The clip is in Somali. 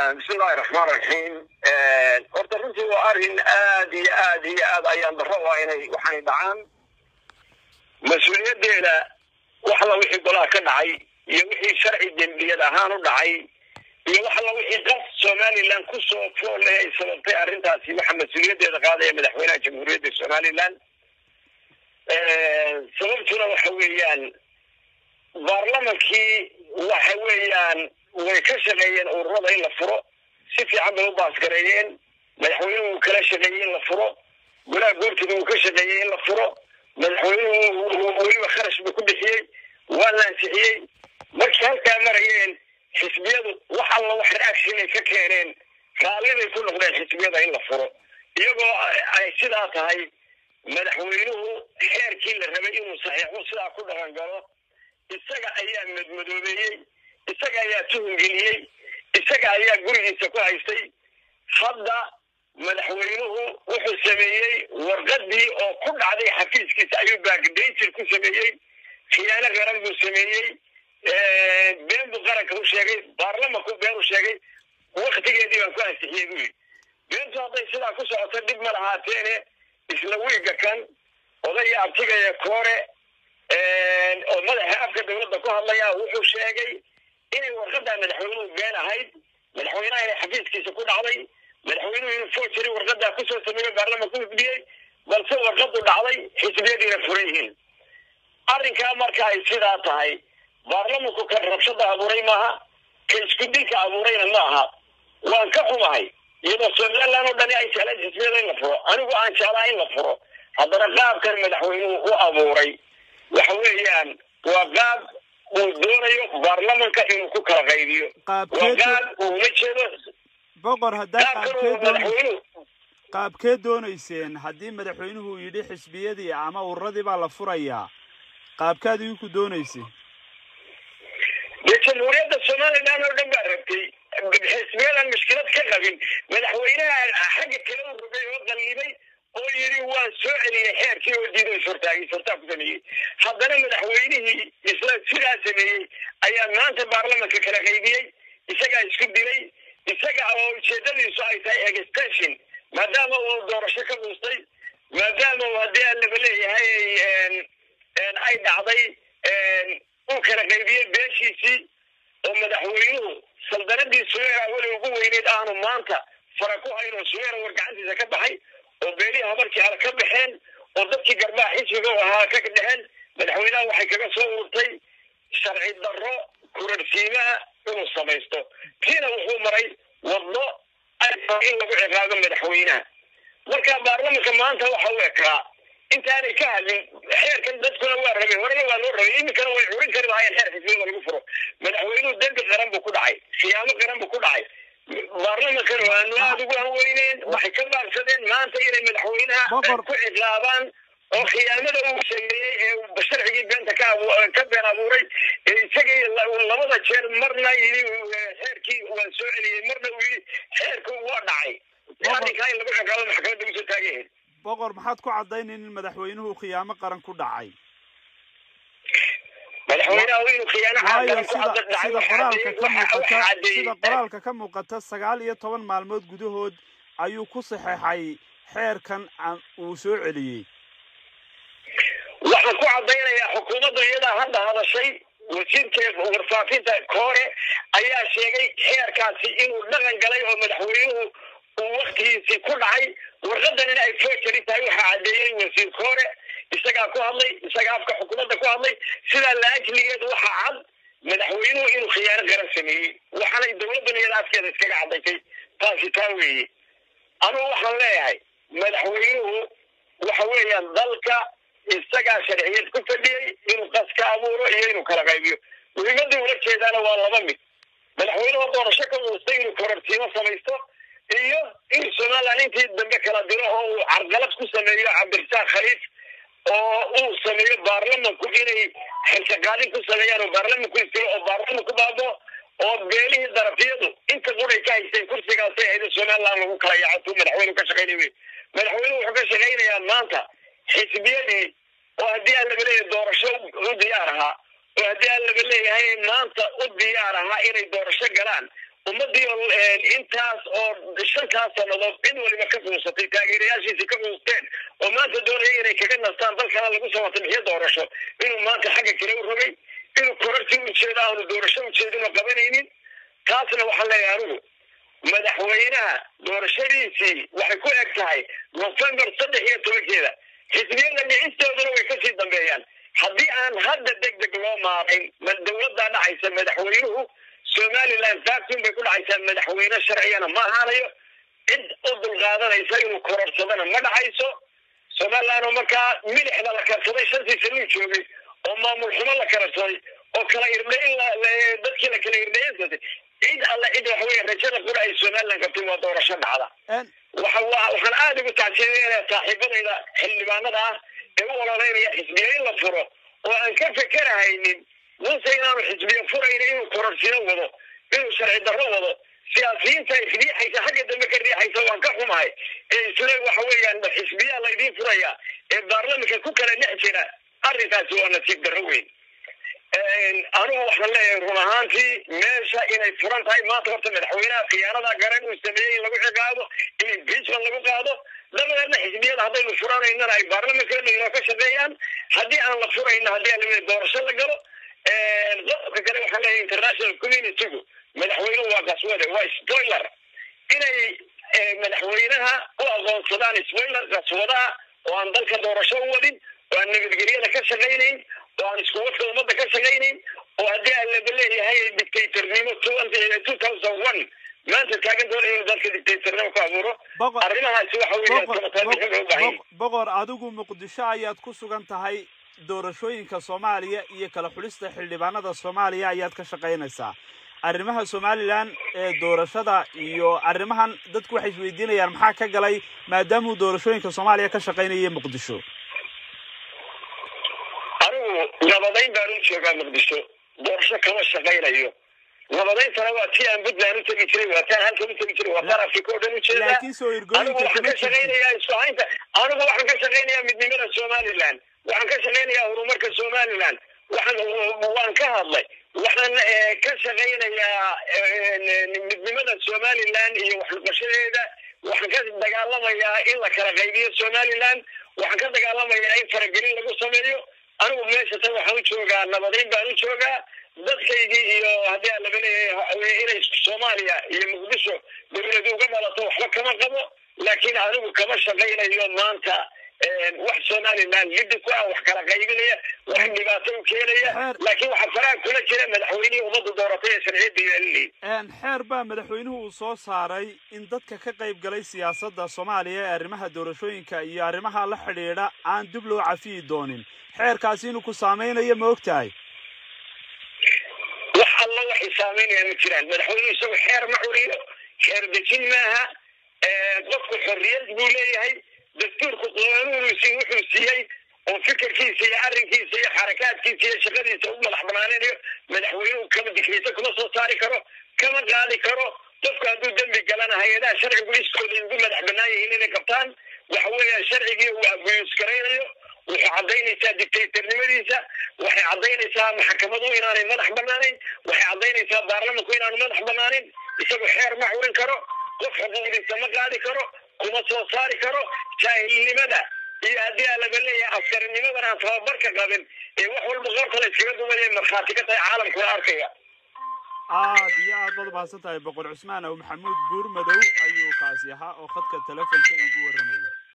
bismillahi raxmaan raxiim horta runtii waa arrin aad iyo aad iyo aad ayaan daro waa inay waxaanay dhacaan mas-uuliyaddeeda wax alla wixii golaha ka dhacay iyo wixii sharci dembiyad ahaan u dhacay iyo wax alla wixii qas somalilan kusoo foole ay sababtay arrintaasi waxaa mas-uuliyaddeeda qaadaya madaxweynaha jamhuuriyadda somalilan sababtuna waxa weeyaan baarlamankii waxa weeyaan way ka shaqeeyeen ururada in la furo si fiican bay u baasgareeyeen madaxweynuhu uu kala shaqeeyey in la furo golaha goortiga uu ka shaqeeyey in la furo madaxweynuhu weliba kharash buu ku bixiyey waa la ansixiyey markii halkaa marayeen xisbiyadu wax alla wax reaction ay ka keeneen raalliday ku noqdeen xisbiyada in la furo iyagoo ay sidaa tahay madaxweynuhu xeerkii la rabay inuu saxiixo sidaa ku dhaqan galo isaga ayaa madmadoobeeyey isaga ayaa tuhungeliyey isaga ayaa gurigiisa ku haystay hadda madaxweynuhu wuxuu sameeyey warqadii oo ku dhacday xafiiskiisa ayuu baagdaysir ku sameeyey khiyaano qaran buu sameeyey been buu qaranka u sheegay baarlamanku been u sheegay waktigeedii baan ku ansixiyey buu yidhi beentu hadday sidaa ku socoto dhib ma lahaateene isla wiiga kan odaya abtigaya koore oo madaxa afka dawladda ku hadlaya wuxuu sheegay inay warqadaa madaxweynuhu been ahayd madaxweynaha inay xafiiskiisa ku dhacday madaxweynuhu inuu forgery warqadaa kusoo sameeyo baarlamanka u gudbiyey balse warqadu dhacday xisbiyadiina furan yihiin arrinkaa marka ay sidaa tahay baarlamanku kan rabshada abuuray maaha ka isku dilka abuurayna ma aha waan ka xumahay iyadoo somaliland oo dhani ay jecleen xisbiyada in la furo anigu aan jeclaa in la furo haddana qaabkan madaxweynuhu u abuuray waxa weeyaan waa qaab uu doonayo baarlamanka inuu ku kala qaybiyo waa qaab uula jeedo boqor haddaa qaabkan uu madaxweynuhu qaabkee doonayseen haddii madaxweynuhu yidhi xisbiyadii ama ururadii baa la furayaa qaabkaad idinku doonaysay dee jamhuuriyadda somaliland oo dhan baa rabtay xisbiyadan mushkilad ka qabin madaxweynaha xagga kale u rogay oo qallibay oo yidhi waan soo celiyey xeerkii oo diiday sortaagay sortaa ku sameeyey haddana madaxweynihii isla sidaa sameeyey ayaa maanta baarlamanka kala qaybiyey isagaa isku dilay isaga oo ujeedadiisu ay tahay extension maadaama uu doorasho ka dhuustay maadaama uu haddii aan laba leeyahay ay dhacday uu kala qaybiyey beeshiisii oo madaxweynuhu saldanadii suweera weli ugu weyneyd aanu maanta fara ku hayn oo suweera war gacantiisa ka baxay oo beelihii habarkii ala ka baxeen oo dadkii garbaha xisbiga ahaa ka dhexeen madaxweynaha waxay kaga soo urtay sharci darro kurarsiimaa inuu samaysto kiina wuxuu maray waddo ay in lagu ciqaabo madaxweynaha marka baarlamanka maanta waxa u ekaa intaanay ka hadlin xeerkan dadkuna waa rabay horena waa loo rabay iminkana way curin kari lahaayeen xeer xisbiyada lagu furo madaxweynuhu dembi qaran buu ku dhacay khiyaamo qaran buu ku dhacay baarlamankan waanu aada ugu hanweyneen waxay ka baaqsadeen maanta inay madaxweynaha ku ciqaabaan oo khiyaamada uu sameeyey ee sharcigii beenta ka ka been abuuray ee isagii labada jeer marna yidhi xeerkii waan soo celiyey marna uu yidhi xeerku waa dhacay arrinkaa in lagu ciqaabo maxkamadda usoo taagayahayd boqor maxaad ku caddaynayn in madaxweynuhu khiyaamo qaran ku dhacay madaxweynaha inuu khiyaano waayo caadan ku sida cadda sida qoraalka ka muuqata sida caddeeyey qoraalka ka muuqata sagaal iyo toban maalmood gudahood ayuu ku saxeexay xeerkan aan- uu soo celiyey waxaan ku caddaynayaa xukuumaddu iyadaa hadda hadashay wasiirka warfaafinta koore ayaa sheegay xeerkaasi inuu dhaqan galay oo madaxweynuhu uu waktigiisii ku dhacay warqadan in ay forgery tahay waxaa caddeeyey wasiir koore isagaa ku hadlay isagaa afka xukuumadda ku hadlay sidaa laajligeed waxaa cad madaxweynuhu inuu khiyaano qaran sameeyey waxaanay dowladdan iyada afkeeda iskaga caddaysay taasi taa weeye anugu waxaan leeyahay madaxweynuhu waxa weeyaan dalka isagaa sharciyad ku fadhiyey inuu qas ka abuuro iyo inuu kala qaybiyo muhiimadda ula jeedaana waa laba mid madaxweynuhu doorasho ka uustay inuu kororsiimo samaysto iyo in somaliland intii dambe kala diro oo uu carqalad ku sameeyo cabdirasaaq khaliif oo uu sameeyo baarlamanku inay xilkaqaadin ku sameeyaan oo baarlamanku istiro oo baarlamanku baabo oo beelihii darafiyadu inta quray ka haysteen kursigaasay ahayd somaliland lagu kala yaacatuu madaxweynuhu ka shaqaynay wey madaxweynuhu wuxuu ka shaqaynayaa maanta xisbiyadii oo haddii aan laba leeyahay doorasho u diyaar ahaa oo haddii aan laba leeyahay maanta u diyaar ahaa inay doorasho galaan ummadii intaas oo shantaas sannadood cid waliba ka quusatay taageerayaashiisii ka quusteen oo maanta doonaya inay kaga nastaan dalkana lagu soo watabixiyo doorasho inuu maanta xagga kale u rogay inuu korartii ujeeda aanu doorasho ujeedinoo qabanaynin taasna waxaan leeyahay anigu madaxweynaha doorashadiisii waxay ku eg tahay november saddex iyo tobankeeda xisbiyada dhicistooduna way kasii dambeeyaan haddii aan hadda deg deg loo maarayn dawladdaa dhacaysa madaxweynuhu somaliland vacuum bay ku dhacaysaa madaxweyne sharcigana ma ahaanayo cid u dulqaadanaysa inuu kororsadana ma dhacayso somaliland oo markaa milixda la karsaday shantii sanuu joogay oo maamul xumo la kararsaday oo kala irdhayn dadkii la kala irdhayansatay cid alle cid waxa weeye rajada qura ay somaliland qabtay waa doorasho dhacda waxa waxaan aada ugu tacsiinaya saaxiibadayda xildhibaanada ah ee u ololeynaya xisbiya in la furo oo aan ka fekerahaynin muse inaanu xisbiya furayna inuu kororsino wado inuu sharci darro wado siyaasiyiinta riixaysa xagga dambe ka riixaysa waan ka xumahay ee isle waxa weeyaan xisbiyaa laydiin furaya ee baarlamanka ku kala dhex jira arrinkaasi waa nasiib darro weyn anigu waxaan leeyahay run ahaantii meesha inay furan tahay maanta horta madaxweynaha khiyaanada garan uu sameeyey in lagu ciqaabo in impeachment lagu qaado dabadeedna xisbiyada haddaynu furanaynana ay baarlamankeena inoo ka shaqeeyaan haddii aan la furayna haddii aan doorasho la galo qodobka kale waxaan leeyahay international communitygu madaxweynuhu waa qaswade waa spoiler inay madaxweynaha u aqoonsadaan spoiler qaswadaha oo aan dalka doorasho u wadin oo aan nabadgelyada ka shaqaynayn oo aan isku wadka ummadda ka shaqaynayn oo haddii aan laba leeyahay dictatornimo two thousand one maanta taagan doona inuu dalka dictatornimo ku abuuro arrimahaasi waxa weeye boqor adigu muqdisho ayaad ku sugan tahay doorashooyinka soomaaliya iyo kala xulista xildhibaanada soomaaliya ayaad ka shaqaynaysaa arrimaha somalilan ee doorashada iyo arrimahan dadku waxay isweydiinayaan maxaa ka galay maadaamuu doorashooyinka soomaaliya ka shaqaynaya muqdisho anigu nabadayn baan u joogaa muqdisho doorasho kama shaqaynayo nabadayntana waa tii aan puntland u tegi jiray waa taan halkan u tegi jiray waa taan afrika oo dhan u jeedaa anigu waxaan ka shaqaynayaa isku haynta anigu waxaan ka shaqaynayaa midnimada somaliland waxaan ka shaqaynayaa horumarka somaliland waxaan waan ka hadlay waxaan ka shaqaynayaa midnimada somaliland iyo waxnoqoshadeeda waxaan ka dagaalamayaa in la kala qaybiyo somaliland waxaan ka dagaalamayaa in faragelin lagu sameeyo anigu meesha tan waxaan u joogaa nabadayn baan u joogaa dadkaygii iyo haddii aan laga leeyahay inay soomaaliya iyo muqdisho dawladu uga dhalato waxba kama qabo laakiin anigu kama shaqaynayo maanta wax somaliland liddi ku ah wax kala qaybinaya wax dhibaato u keenaya laakiin waxaa faraha kula jira madaxweynihii ummadda dooratay ee sharciyadda yeelinayay xeer baa madaxweynuhu uu soo saaray in dadka ka qayb galay siyaasadda soomaaliya ee arrimaha doorashooyinka iyo arrimaha la xidhiidha aan dib loo cafiyi doonin xeerkaasi inuu ku saameynayo ma og tahay wax alla waxay saameynayaan ma jiraan madaxweynuhu isagu xeer ma curiyo xeer dejin maaha qofku xorriyad buu leeyahay dastuurku qaanuunusi wuxuu siiyey oo fikirkiisa iyo arrinkiisa iyo xarakaadkiisa iyo shaqadiisa u madax banaaninayo madaxweynuhu kama dikriysa kuma soo saari karo kama qaadi karo qofku hadduu dembi galana hay-adaha sharcigu iskooda ugu madax banaan yihiin inay qabtaan waxa weeyaan sharcigii uu abuyus garaynayo waxay caddaynaysaa dictatornimadiisa waxay caddaynaysaa maxkamadu inaanay madax banaanayn waxay caddaynaysaa baarlamanku inaanu madax banaanin isagu xeer ma curin karo qof xuquuqdiisa ma qaadi karo kuma soo saari karo jaahilnimada iyo haddii aa laga leeyahay askarinimadan aan tababarka qabin ee wax walba qorta la iskaga duwaya markhaati ka tahay caalamkula arkaya aad iyo aad baad umahadsan tahay boqor cusmaan aw maxamuud buur madow ayuu kaasi ahaa oo khadka telefonka igu warramaya